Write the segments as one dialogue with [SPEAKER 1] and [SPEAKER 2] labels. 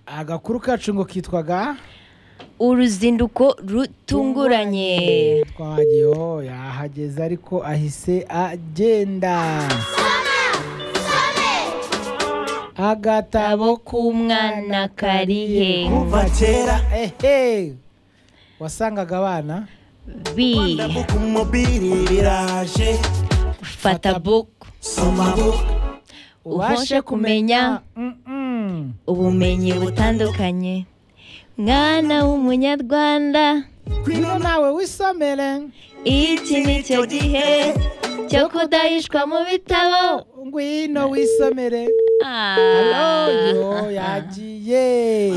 [SPEAKER 1] agakuru kacu ngo kitwaga
[SPEAKER 2] uruzinduko rutunguranye
[SPEAKER 1] twahagiyeho yahageze ariko ahise agenda agatabo
[SPEAKER 2] k'umwana karihe
[SPEAKER 3] kuva kera
[SPEAKER 1] ehe wasangaga abana
[SPEAKER 3] buku mubiri biraje
[SPEAKER 2] bifata buku
[SPEAKER 3] soma buku
[SPEAKER 2] ubashe kumenya
[SPEAKER 1] Mm-mm.
[SPEAKER 2] ubumenyi butandukanye mwana w'umunyarwanda
[SPEAKER 1] ngwino nawe wisomere
[SPEAKER 2] iki ni cyo gihe cyo kudahishwa mu bitabo
[SPEAKER 1] ngwino wisomere Aloyo yagiye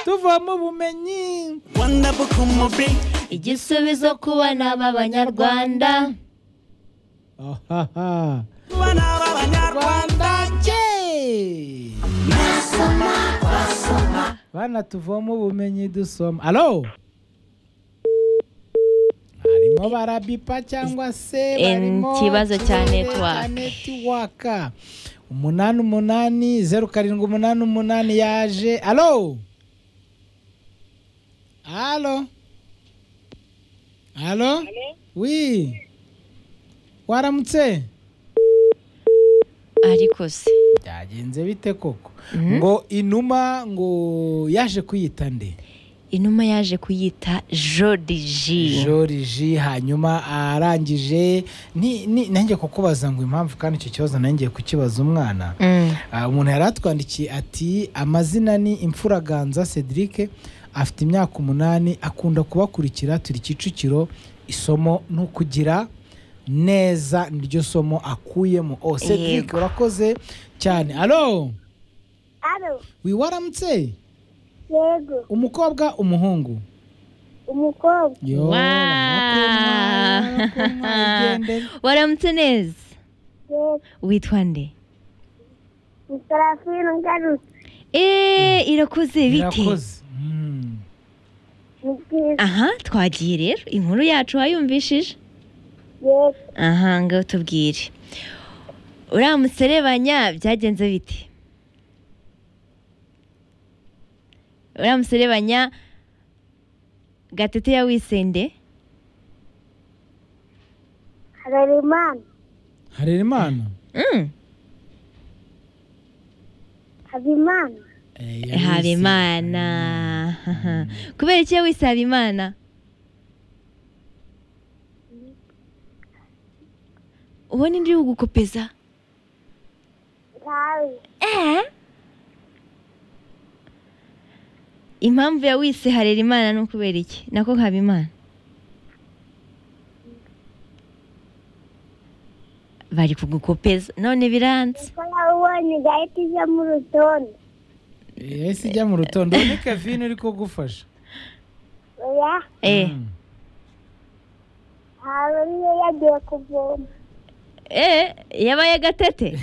[SPEAKER 1] tuvamo ubumenyi
[SPEAKER 3] wanda buku mubiri
[SPEAKER 2] igisubizo ku bana b'abanyarwanda
[SPEAKER 1] ahaha
[SPEAKER 3] bana b'abanyarwanda
[SPEAKER 1] Yay! bana tuvoma ubumenyi dusoma alo barimo barabipa cyangwa se
[SPEAKER 2] Eh,
[SPEAKER 1] barimo
[SPEAKER 2] ikibazo cya
[SPEAKER 1] turere
[SPEAKER 2] network.
[SPEAKER 1] netiwaka umunani umunani zeru karindwi umunani umunani yaje alo alo alo wi waramutse
[SPEAKER 2] ariko se
[SPEAKER 1] byagenze bite koko ngo inuma ngo yaje kuyita nde
[SPEAKER 2] inuma yaje kuyita joriji
[SPEAKER 1] joriji hanyuma arangije ni- ni- nanjye kukubaza ngo impamvu kandi icyo kibazo nanjye kukibaza umwana Ah, umuntu yari atwandikiye ati amazina ni imfuraganza cedric afite imyaka umunani akunda kubakurikira turi kicukiro isomo ni ukugira neza niryo somo akuyemo o cedric
[SPEAKER 2] Yego.
[SPEAKER 1] urakoze cyane alo
[SPEAKER 4] Alo,
[SPEAKER 1] wiwaramutse
[SPEAKER 4] yego,
[SPEAKER 1] umukobwa umuhungu
[SPEAKER 4] umukobwa,
[SPEAKER 1] Yo, barakunywa, barakunywa, igendere.
[SPEAKER 2] waramutse neza
[SPEAKER 4] yego,
[SPEAKER 2] witwa nde
[SPEAKER 4] Mutarafina ngarutse,
[SPEAKER 2] eee irakoze bite
[SPEAKER 1] Irakoze. Mm.
[SPEAKER 4] ni byiza,
[SPEAKER 2] aha twagiye rero inkuru yacu wayumvishije
[SPEAKER 4] yego,
[SPEAKER 2] aha ngaho tubwire uramuserebanya byagenze bite uramuserebanya gatete ya wisende
[SPEAKER 4] Harerimana,
[SPEAKER 1] harerimana
[SPEAKER 2] Mm,
[SPEAKER 4] Habimana,
[SPEAKER 1] Eh, yari-
[SPEAKER 2] habimana kubera iki wise habimana ubona indi uri gukopeza
[SPEAKER 4] Ntawe,
[SPEAKER 2] impamvu ya wise harera imana ni ukubera iki nako haba imana bari kugukopeza none biranze
[SPEAKER 4] ko yawubonye gahita ije mu rutonde,
[SPEAKER 1] Eh, yahise ijya mu rutondo ni kevin uri kugufasha
[SPEAKER 4] oya,
[SPEAKER 2] eh
[SPEAKER 1] Mm.
[SPEAKER 4] ntawe niyo yagiye kuvoma,
[SPEAKER 2] eh yabaye gatete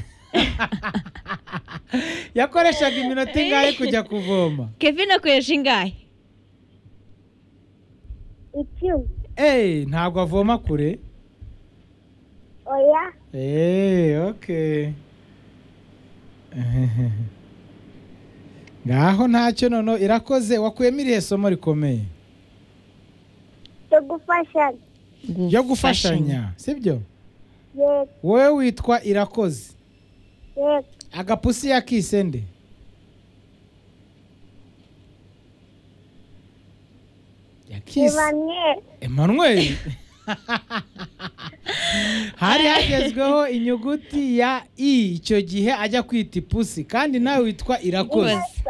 [SPEAKER 1] yakoreshaga iminota ingahe kujya kuvoma
[SPEAKER 2] kevin akoresha ingahe
[SPEAKER 4] icyuma,
[SPEAKER 1] Eh, ntabwo avoma kure
[SPEAKER 4] oya,
[SPEAKER 1] Eh, okay ngaho ntacyo noneho irakoze wakuyemo irihe somo rikomeye
[SPEAKER 4] cyo gufashanya,
[SPEAKER 1] yo gufashanya sibyo
[SPEAKER 4] yego,
[SPEAKER 1] wowe witwa irakoze
[SPEAKER 4] yego,
[SPEAKER 1] agapusi yakise nde yakise
[SPEAKER 4] Emmanuel,
[SPEAKER 1] emmanuel hari hagezweho inyuguti ya i icyo gihe ajya kwita ipusi kandi nawe witwa irakoze
[SPEAKER 2] Urakoze.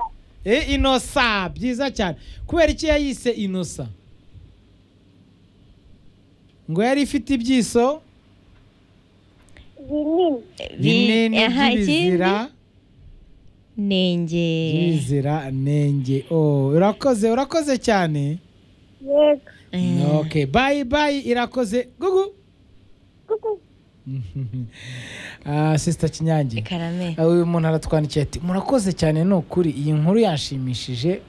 [SPEAKER 1] e inosa byiza cyane kubera iki yayise inosa ngo yari ifite ibyiso
[SPEAKER 4] binini,
[SPEAKER 1] binini
[SPEAKER 2] aha ikindi
[SPEAKER 1] by'ibizira
[SPEAKER 2] nenge
[SPEAKER 1] Bizira nenge oh urakoze urakoze cyane
[SPEAKER 4] yego,
[SPEAKER 2] Eh,
[SPEAKER 1] okay bye bye irakoze gugu
[SPEAKER 4] kuku,
[SPEAKER 1] ah sister kinyange
[SPEAKER 2] karame
[SPEAKER 1] uyu muntu aratwandikiye ati murakoze cyane ni ukuri iyi nkuru yanshimishije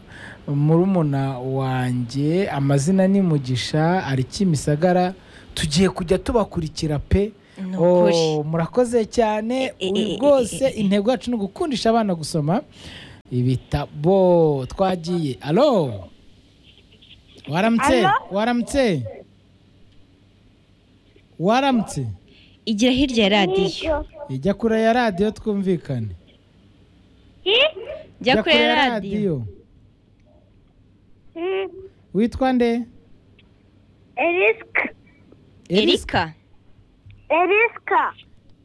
[SPEAKER 1] murumuna wanjye amazina ni mugisha ari kimisagara tugiye kujya tubakurikira pe
[SPEAKER 2] Ni ukuri.
[SPEAKER 1] Oh, murakoze cyane
[SPEAKER 2] E, e,
[SPEAKER 1] uyu
[SPEAKER 2] e, e,
[SPEAKER 1] rwose
[SPEAKER 2] e, e.
[SPEAKER 1] intego yacu ni ugukundisha abana gusoma ibitabo twagiye alo waramutse
[SPEAKER 4] Alo?
[SPEAKER 1] waramutse waramutse
[SPEAKER 5] igira hirya ya radiyo
[SPEAKER 4] Nibyo.
[SPEAKER 1] ijya kure ya radiyo twumvikane
[SPEAKER 4] Ki?
[SPEAKER 5] jya kure ya radiyo
[SPEAKER 4] Mm.
[SPEAKER 1] witwa nde
[SPEAKER 4] Eriska.
[SPEAKER 1] Eris-
[SPEAKER 5] erika
[SPEAKER 4] Eriska.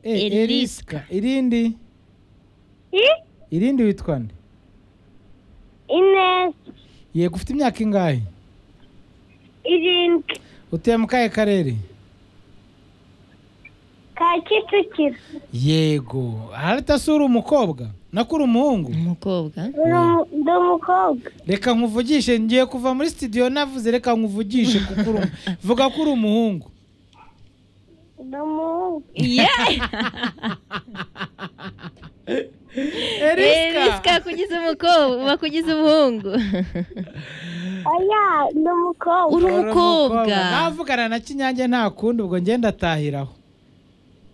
[SPEAKER 1] eh,
[SPEAKER 5] Eriska.
[SPEAKER 1] eriska irindi
[SPEAKER 4] Ki?
[SPEAKER 1] irindi witwa nde
[SPEAKER 4] Ines.
[SPEAKER 1] yego ufite imyaka ingahe
[SPEAKER 4] Irindwi.
[SPEAKER 1] utuye mu kahe karere
[SPEAKER 4] Ka Kicukiro.
[SPEAKER 1] yego haratasura umukobwa nakura umuhungu
[SPEAKER 5] umukobwa
[SPEAKER 4] Ndi umu- Ndi umukobwa.
[SPEAKER 1] reka nkuvugishe ngiye kuva muri studio navuze reka nkuvugishe kuko uri umu- vuga ko uri umuhungu
[SPEAKER 4] Ndi umuhungu.
[SPEAKER 5] Yeah!
[SPEAKER 1] eriska
[SPEAKER 5] eriska kugize umukobwa uba kugize umuhungu
[SPEAKER 4] Oya, ndi umukobwa.
[SPEAKER 5] uri umukobwa
[SPEAKER 1] navugana na kinyange nta kundi ubwo ngenda atahiraho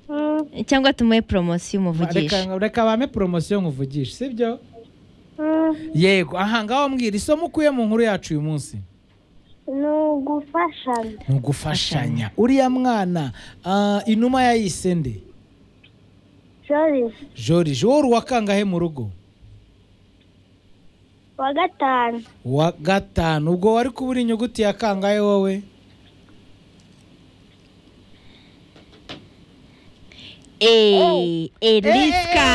[SPEAKER 4] Mm,
[SPEAKER 5] cyangwa tumuhe poromosiyo umuvugisha
[SPEAKER 1] reka reka bame poromosiyo nkuvugishe sibyo
[SPEAKER 4] mm.
[SPEAKER 1] yego aha ngaho mbwira isomo ukuye mu nkuru yacu uyu munsi
[SPEAKER 4] Ni ugufashanya.
[SPEAKER 1] ni ugufashanya uriya mwana ah, inuma yayise nde
[SPEAKER 4] Joris.
[SPEAKER 1] joriji wowe uri uwa kangahe mu rugo
[SPEAKER 4] Wa gatanu.
[SPEAKER 1] wa gatanu ubwo wari kubura inyuguti ya kangahe wowe
[SPEAKER 5] Eh, eriska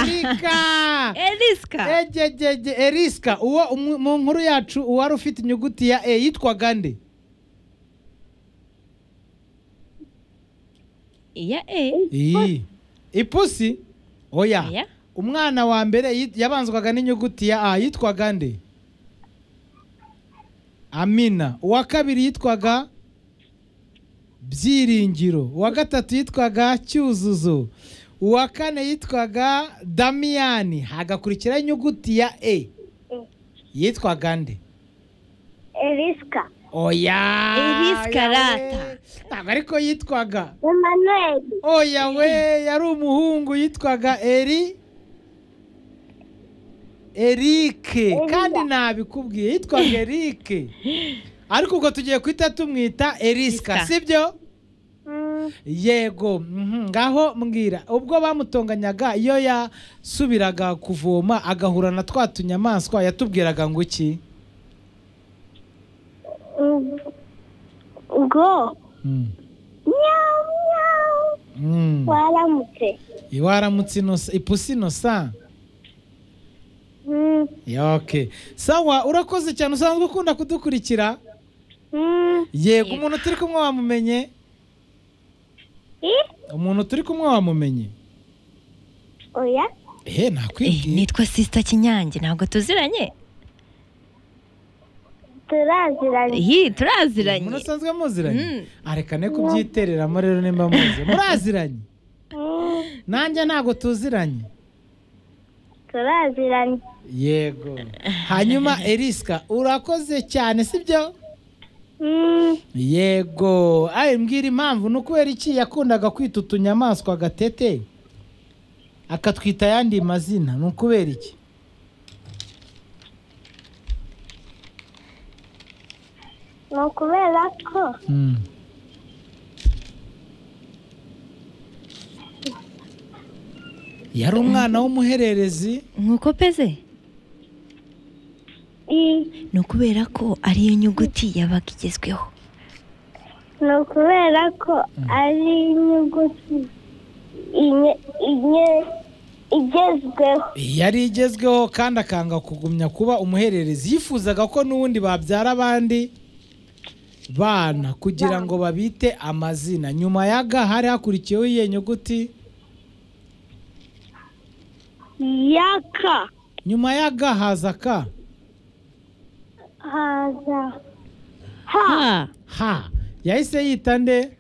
[SPEAKER 1] eriska
[SPEAKER 5] eriska
[SPEAKER 1] egegege eriska uwo umu- mu nkuru yacu uwari ufite inyuguti ya e yitwaga nde
[SPEAKER 5] ya e
[SPEAKER 1] iyi ipusi oya
[SPEAKER 5] Oya.
[SPEAKER 1] umwana wa mbere yit- yabanzwaga n'inyuguti ya a yitwaga nde amina uwa kabiri yitwaga byiringiro uwa gatatu yitwaga cyuzuzo uwa kane yitwaga damiyani hagakurikiraho inyuguti ya e yitwaga nde
[SPEAKER 4] Eriska.
[SPEAKER 1] oya
[SPEAKER 5] Eriska
[SPEAKER 1] yawe.
[SPEAKER 5] rata.
[SPEAKER 1] ntabwo ariko yitwaga
[SPEAKER 4] Emmanuel.
[SPEAKER 1] oya we yari umuhungu yitwaga eri erike kandi nabikubwiye yitwaga erike ariko ubwo tugiye guhita tumwita eriska
[SPEAKER 5] Eriska.
[SPEAKER 1] sibyo
[SPEAKER 4] Mm.
[SPEAKER 1] yego mhm, ngaho mbwira ubwo bamutonganyaga iyo yasubiraga kuvoma agahura na twa tunyamaswa yatubwiraga ngo iki
[SPEAKER 4] Mm. Ngo.
[SPEAKER 1] Mm.
[SPEAKER 4] Miau, miau.
[SPEAKER 1] Mm.
[SPEAKER 4] Waramutse.
[SPEAKER 1] iwaramutse inosa ipusi inosa
[SPEAKER 4] Mm.
[SPEAKER 1] ok sawa urakoze cyane usanzwe ukunda kudukurikira
[SPEAKER 4] Mm.
[SPEAKER 1] yego umuntu turi kumwe wamumenye
[SPEAKER 4] I?
[SPEAKER 1] umuntu turi kumwe wamumenye
[SPEAKER 4] Oya.
[SPEAKER 1] ehe
[SPEAKER 5] Eh,
[SPEAKER 1] nakwibwiye
[SPEAKER 5] nitwa sisita kinyange ntabwo tuziranye
[SPEAKER 4] Turaziranye.
[SPEAKER 5] iyi
[SPEAKER 1] umuntu
[SPEAKER 5] turaziranye
[SPEAKER 1] usanzwe muziranye
[SPEAKER 5] Mm.
[SPEAKER 1] arekane kubyitereramo rero nimba muzi muraziranye
[SPEAKER 4] Mm.
[SPEAKER 1] nanjye ntabwo tuziranye
[SPEAKER 4] Turaziranye.
[SPEAKER 1] yego hanyuma eriska urakoze cyane sibyo
[SPEAKER 4] Mm.
[SPEAKER 1] yego ayi mbwira impamvu ni ukubera iki yakundaga kwita utunyamaswa agatete akatwita ayandi mazina ni ukubera iki
[SPEAKER 4] Ni ukubera ko
[SPEAKER 1] Mm. yari umwana w'umuhererezi
[SPEAKER 5] nk'uko peze
[SPEAKER 4] i
[SPEAKER 5] ni ukubera ko ariyo nyuguti yabaga igezweho
[SPEAKER 4] ni ukubera ko ari inyuguti inye- inye- igezweho
[SPEAKER 1] yari igezweho kandi akanga kugumya kuba umuhererezi yifuzaga ko n'ubundi babyara abandi bana kugira ngo babite amazina nyuma ya ga hari hakurikiyeho iyihe nyuguti
[SPEAKER 4] yaka
[SPEAKER 1] nyuma ya ga haza ka
[SPEAKER 4] haza ha
[SPEAKER 5] ha
[SPEAKER 1] ha yahise yita nde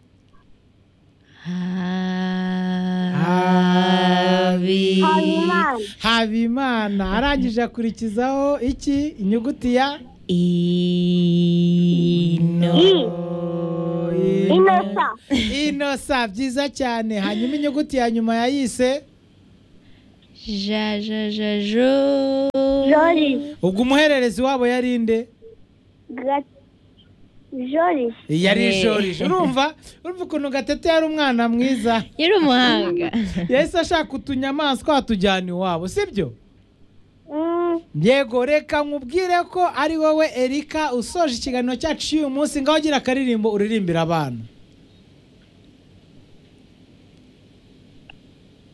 [SPEAKER 5] habi
[SPEAKER 4] habimana
[SPEAKER 1] habimana arangije akurikizaho iki inyuguti ya
[SPEAKER 5] ino
[SPEAKER 4] i
[SPEAKER 1] inosa
[SPEAKER 4] inosa
[SPEAKER 1] inosa byiza cyane hanyuma inyuguti ya nyuma yayise
[SPEAKER 5] jajajajo
[SPEAKER 4] joriji
[SPEAKER 1] ubwo umuhererezi wabo yari nde
[SPEAKER 4] joriji
[SPEAKER 1] yari
[SPEAKER 2] Eh.
[SPEAKER 1] joriji urumva urumva ukuntu gatete yari umwana mwiza
[SPEAKER 2] yari umuhanga
[SPEAKER 1] yahise ashaka utunyamaswa atujyana iwabo sibyo yego reka nkubwire ko ari wowe erika usoje ikiganiro cyacu cy'uyu munsi ngaho ugira akaririmbo uririmbira abana